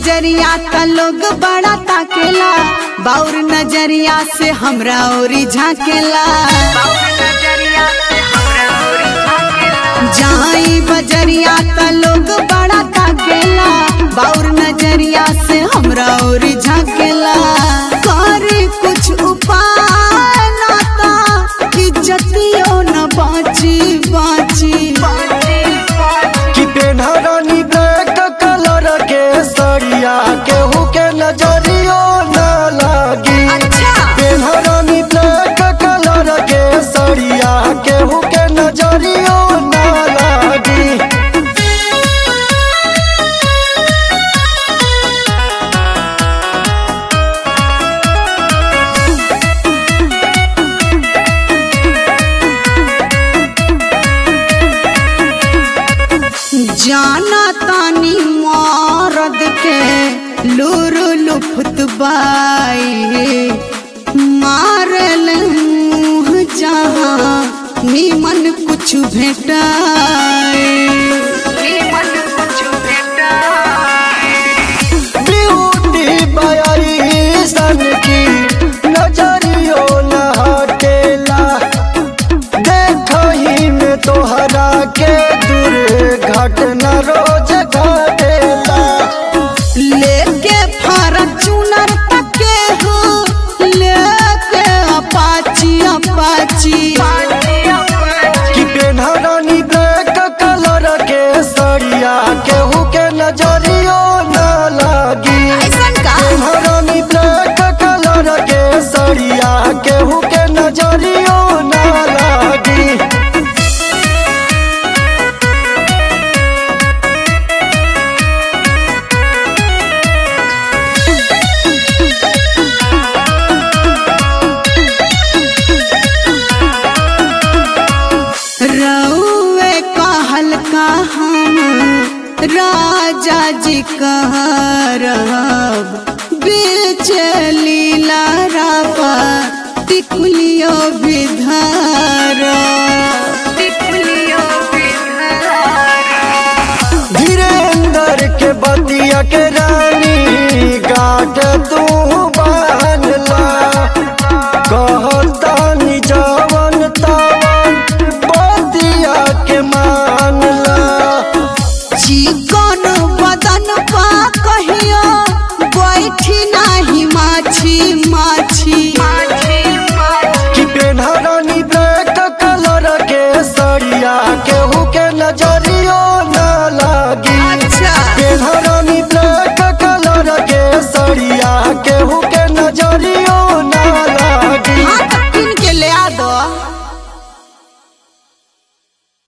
बजरिया का लोग बड़ा ताकेला बाउर नजरिया से हमरा ओरी झाकेला जाई बजरिया का लोग बड़ा ताकेला बाउर नजरिया से हमरा ओरी झाकेला करे कुछ उपाय ना ता इज्जतियो न बाची बाची कि पेन्हरानी ब्लैक कलर के सड़िया केहू के नजरियो न लागी अच्छा पेन्हरानी ब्लैक कलर के सड़िया केहू के नजरियो न लागी जाना तानी मरद के लूर लुफत बाई मारल मुँह जहाँ नीमन कुछ भेटाए ब्यूटी बयारी सन की नजरियो न हटेला देखही में तोहरा के दुर्घटना रोज घटेला लेके फॉर्चूनर तके हो लेके अपाची अपाची कि पेन्हरानी ब्लैक कलर के सड़िया केहू के नजरियो न लागी ऐसन का पेन्हरानी ब्लैक कलर के सड़िया केहू के नजरियो न लागी रउए कहल का हम राजा जी कह रहब बीच लीला रापा टिकुलियो विधर धीरेन्द्र के बतिया के रानी गाट तू